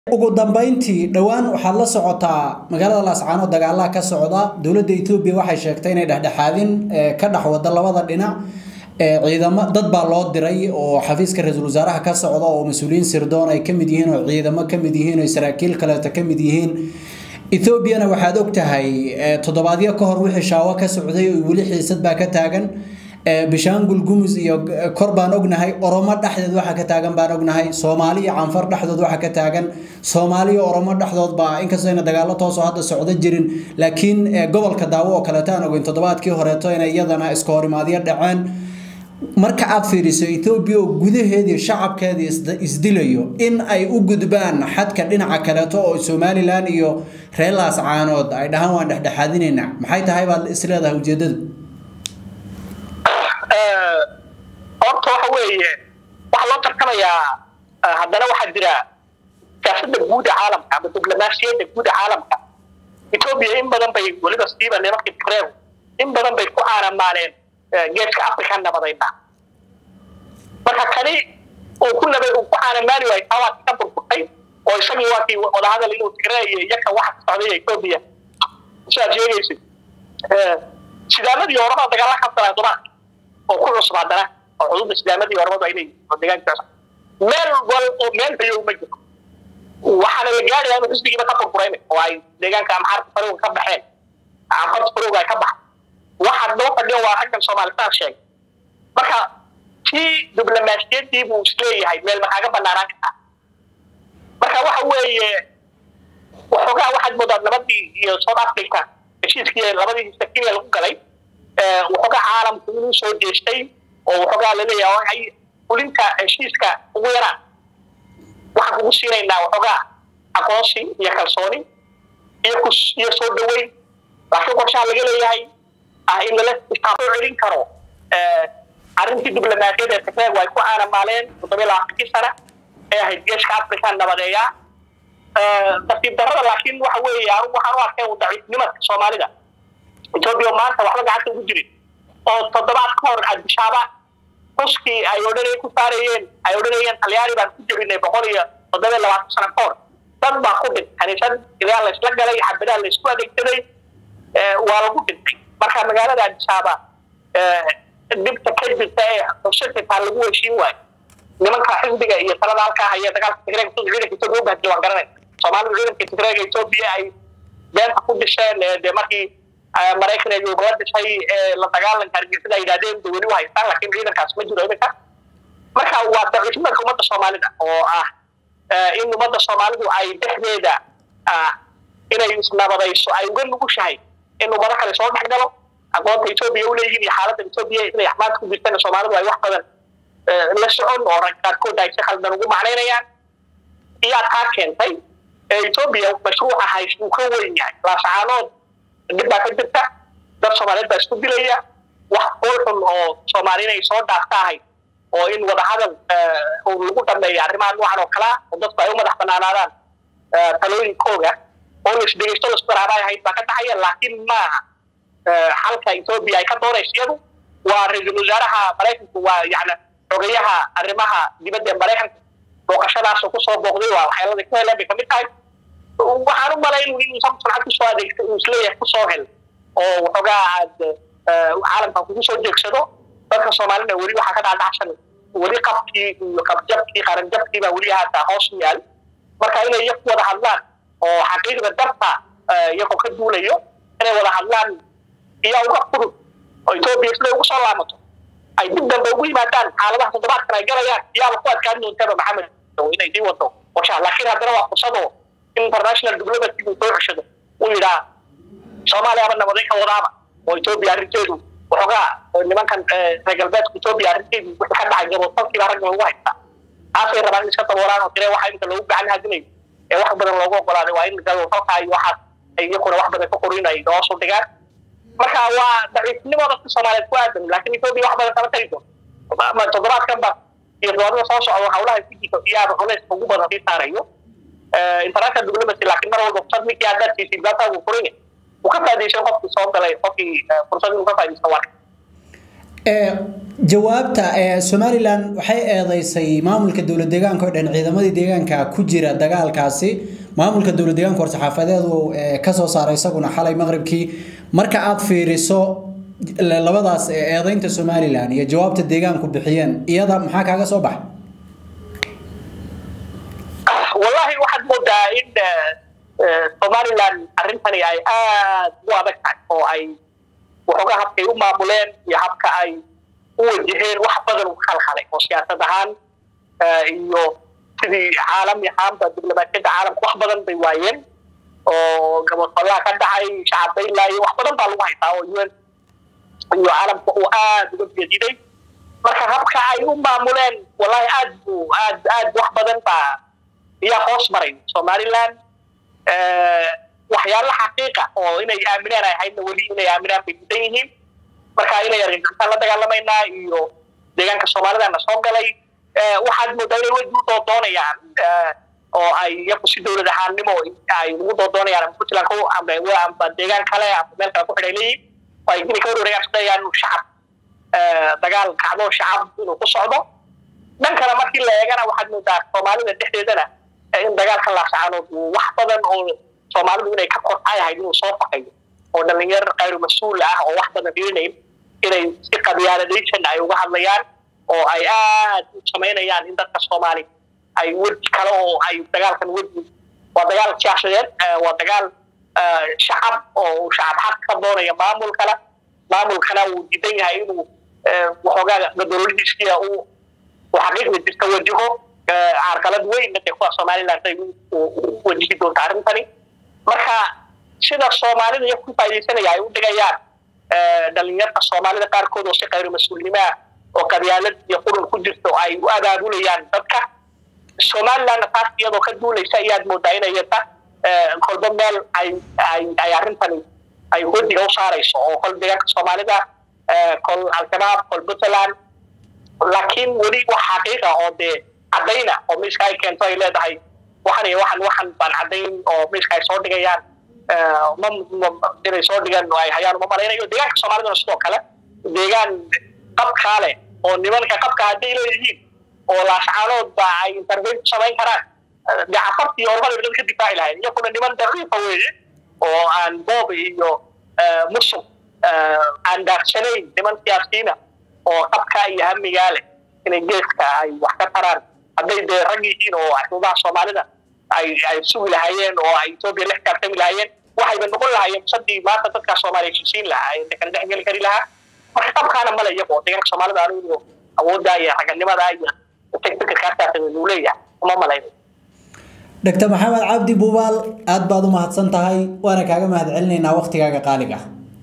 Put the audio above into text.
ugu dambeyntii dhowaan waxaad la socotaa magaalada laascaano dagaalaha ka socda dowladda etoobiya waxay sheegtay inay dhexdhexaadin ka dhex wada labada dhinac ciidamo dad baa loo diray oo xafiiska ra-iisul wasaaraha ka socda oo mas-uuliyiin sirdoon ay ka mid yihiin oo ciidamo ka mid yihiin oo saraakiil kaleeto ka mid yihiin ethoobiana waxaad og tahay toddobaadyo ka hor wixii shaawo ka socday oo weli xiisad baa ka taagan bishaangul gumus iyo kor baan ognahay oromo dhexdeed waxa ka taagan baan ognahay soomaali iyo canfar dhexdood waxa ka taagan soomaali iyo oromo dhexdood baa inkastoo ayna dagaalo toosoo hadda socdo jirin laakiin gobolka daawo oo kaleeto aan ogeyn toddobaadkii horeeto inay iyadana iska horimaadyo dhaceen marka aad fiiriso ethoobiya oo gudaheedii shacabkeedii isdilayo in ay u gudbaan xadka dhinaca kaleeto oo somalilan iyo reer laascaanood ay dhahaan waan dhexdhexaadinaynaa maxay tahay baad isleedahay ujeedadu horta waxa weeye waxaa loo tartamayaa haddana waxaa jira siyaasada guud ee caalamka ama diblomaasiyadda guud ee caalamka etoobiya in badan bay weliba siiba nimankii tigreegu in badan bay ku aanamaaleen geeska africa nabadayna marka kani uu ku nabad uu ku aanamaani waayay taa waa ka burburtay oo isagii waa kii wadahadal inuu tigre iyo iyaka waxa ka socday etoobiya sidaad sheegaysid sidaamadii oramada dagaala ka sanaa dumaadka oo ku cusub haddana oo xuduudda sidaamadii oramadu ay leeyihin oo deegaankaas meel wal oo meel bayow ma jiro waxaana la gaadhayaa inuu xisbigiiba ka burburayna oo ay deegaanka amxaarta farowga ka baxeen amxaarta farowga ay ka baxay waxaa noo fadhiyo waa raggan soomaalitaan sheegay marka tii diblomaasiyadii buu isleeyahay meel maxaaga banaanaan kartaa marka waxa weeye waxoogaa waxaad moodaa nabadii iyo south africa heshiiskii labadii kenya lagu galay waxoogaa caalamku inuu soo jeestay oo waxoogaa laleeyahay ay fulinta heshiiska ugu yaraan waxaan kugu siinaynaa waxoogaa aqoonsi iyo kalsooni iyo iyo soo dhaweyn laakiin qorshaha laga leeyahay ah in lala istaafo celin karo arrintii diblomaasiyadda ee tigreegu ay ku aanamaaleen toddobiya labaatankii sana ee ahayd geeska africa nabadeeya tartiib darrada laakiin waxa weeye anigu waxaan u arkay daciifnimadka soomaalida etoobiya maanta waxba gacanta ugu jirin oo toddobaad ka hor adishaaba ruskii ay odhanay ku saarayeen ay odhanayeen talyaani baan ku jebinay boqol iyo toddobiya labaatan sano ka hor dad baa ku dhintay kaniisad idaa laysla galay xabadaa laysku adeegsaday waa lagu dhintay marka magaalada adishaaba dhibta ka jirta ee xushirkitaa lagu heshiin waayo nimanka xisbiga iyo talada halkaa haya dagaalka tigreega sida ciidanka etoobiya u bahdila waan garanay soomaalidu ciidanka tigreega etoobiya ay beenta ku dhisheen dee markii maraykan ay ugala dhisay la dagaalanka argixisada ay yidhahdeen de weli u haystaan laakiin ciidankaas ma jiro iminka marka waa daciifnimadka ummadda soomaalida oo ah in ummadda soomaalidu ay dhexdeeda inay isnabadayso ay uga nugushahay in ummado kale soo dhex galo aqoonta etoobiya u leeyihiin iyo xaaladda etoobiya inay axmaad ku jirtana soomaalidu ay wax badan la socon oo rag qaarkood ay si khaldan ugu macnaynayaan iyaa taa keentay etoobiya mashruuca hays uu ka weyn yahay laasacaanood dhib baa ka jirta dad soomaaliyeed baa isku dilaya wax foolxun oo soomaali inay soo dhaafta ahayd oo in wadahadal lagu dhameeyo arrimaha noocan oo kalaa oo dadku ay u madax banaanaadaan talooyinkooga oo la isdhegeysto la isku garaabay ahayd baa ka dhacaya laakiin maaha xalka etoobiya ay ka doonayso iyadu waa ra-iisul wasaaraha maraykanku waa yani xogeyaha arrimaha dibadda ee maraykanka booqashadaasoo kusoo booqday waa waxyaaladii ku heleen bay kamid tahay waxaan u malay inuu samsulcad kusoo adeegto uu isleeyahay kusoo hel oo waxoogaa aad caalamka kugu soo jeegsado dadka soomaalina weli waxaa ka dhacdhacsan weli qabkii iyo qabjabkii qaranjabkii baa weli haata hoos u yaal marka inay iyaku wada hadlaan oo xaqiiqda dabta iyagoo ka duulayo inay wada hadlaan iyaa uga fudud oo etoobiya siday ugu soo laamato ay dib dambe ugu yimaadaan xaaladaha toddobaadkan ay galayaan iyaaba ku adkaan doontaba maxamed inay sii wado qorshaha laakiin haddana waa fursado international diplomacy uu soo ceshado uu yidhaa soomaaliya aba nabaday ka wadaaba oo etoobiya arrinteedu waxoogaa nimankan reer galbeedka etoobiya arrinteedu wixii ka dhacay gaboodfalkiiba ragga lagu haystaa taasay rabaan in iska daboolaan oo tire waxa inta loogu gacan hadinayo ee wax badan loogu ogolaaday waa in gaboodfalka iyo waxaas ay iyakuna wax badan ka qorin ay hoos u dhigaan marka waa daciifnimo dadka soomaaliyeed ku aadan laakiin etoobiya wax badan kama tagi doonto toddobaadkan ba iyo doorada soo socda hawlaha ku jirto iyaaba culayska ugu badan sii saarayo international diplomacy laakiin mar walba fursad ninkii haddaad siisay baata uu furin uu ka faa'iidaysan qofkii soo galay qofkii fursad inuu ka faa'iidaysto waa jawaabta somalilan waxay eedeysay maamulka dowlad deegaanka oo dhan ciidamadii deegaanka ku jira dagaalkaasi maamulka dowlad deegaanka war-saxaafadeedu kasoo saaray isaguna xalay maqribkii marka aad fiiriso labadaas eedeynta somalilan iyo jawaabta deegaanku bixiyeen iyada maxaa kaaga soo baxa wallahi waxaad moodaa in somalilan arrintani ay aad u adag tahay oo ay waxoogaa habkay u maamuleen iyo habka ay u wajaheen wax badan u khalkhalay oo siyaasad ahaan iyo sidii caalami ahaanba diblomaasiyadda caalamka wax badan bay waayeen oo gabadfallaa ka dhacay shacabba ilaayo wax badan baa lagu haytaa oo un iyo caalamka uu aad uga gediday marka habka ay u maamuleen wallahi aad bu aad aad wax badan baa iyaa hoos maray somaliland waxyaala xaqiiqa oo inay aaminaan ay ahaydna weli inay aaminaan bay didan yihiin marka inay argagixisaan la dagaalamaynaa iyo deegaanka soomaalidana soo galay waxaad moodaa inay weji u doodoonayaan oo ay iyaku si dowlad ahaannimo ay ugu doodoonayaan ama puntland amba deegaan kale amba meel kale ku xidhay leeyihin oo ay inay ka warwareegaan sudayaan inuu shacab dagaal kacdo shacab inuu ku socdo dhan kale markii la eegana waxaad moodaa soomaalida dhexdeedana in dagaalka laascaanood uu wax badan oo soomaalidu inay ka kortay ahayd inuu soo fakayo oo dhalinyar kayru mas-uul ah oo wax badan dhiinayn inay si qabyaaladaysan ay uga hadlayaan oo ay aad u samaynayaan in dadka soomaali ay weji kale oo ay dagaalkan weji waa dagaal siyaasadeed waa dagaal shacab oo shacab xaq ka doonaya maamul kale maamulkana uu diidan yahay inuu waxoogaa gadoladiisiya uu xaqiiqda jirta wajaho carqalad weyn dee kuwa somaliland ay u wajihi doonta arrintani marka sida soomaalida iyo ku faaidaysanaya ay u dhigayaan dhalinyarta soomaalida qaarkood oo si kayru mas-uulnimaa oo qabyaalad iyo qurun ku jirto ay u abaabulayaan dadka somalilandna taas iyadoo ka duulaysa ayaad moodaa inay yata kolba meel ay ay ay arrintani ay wadiga u saarayso oo kol deegaanka soomaalida kol al-shabaab kol puntland laakiin weli wax xaqiiqa oo dee caddayna oo miiska ay keento ay leedahay waxan iyo waxan waxan baan caddayn oo miiska ay soo dhigayaan ma inay soo dhigaan ay hayaan uma malaynayo deegaanka soomaalidana sidoo kale deegaan qabkaa leh oo nimanka qabka hadday leeyihiin oo laascaanood ba ay intervene ku samayn karaan dee cafartii ormada dad ka difaaci lahayd iyakuna niman daciifa weeye oo aan boob iyo musuq aan daadsanayn niman siyaasiyiina oo qabka iyo hamigaa leh inay geeska ay wax ka taraan hadday dee rag yihiin oo xuduudaha soomaalida ay ay sugi lahaayeen oo ay etoobiya la xisaabtami lahaayeen waxayba noqon lahaayeen sadii maanta dadkaa soomaaliya heshiisiin lahaa ee kala dhex geli kari lahaa marka qabkaana male iyago deegaanka soomaalida anigu awooddaa iyo raganimadaa iyo fikirkaasaas uu leeyahay uma malayno dr maxamed cabdi buubaal aad baad u mahadsan tahay waana kaaga mahad celinaynaa waktigaaga qaaliga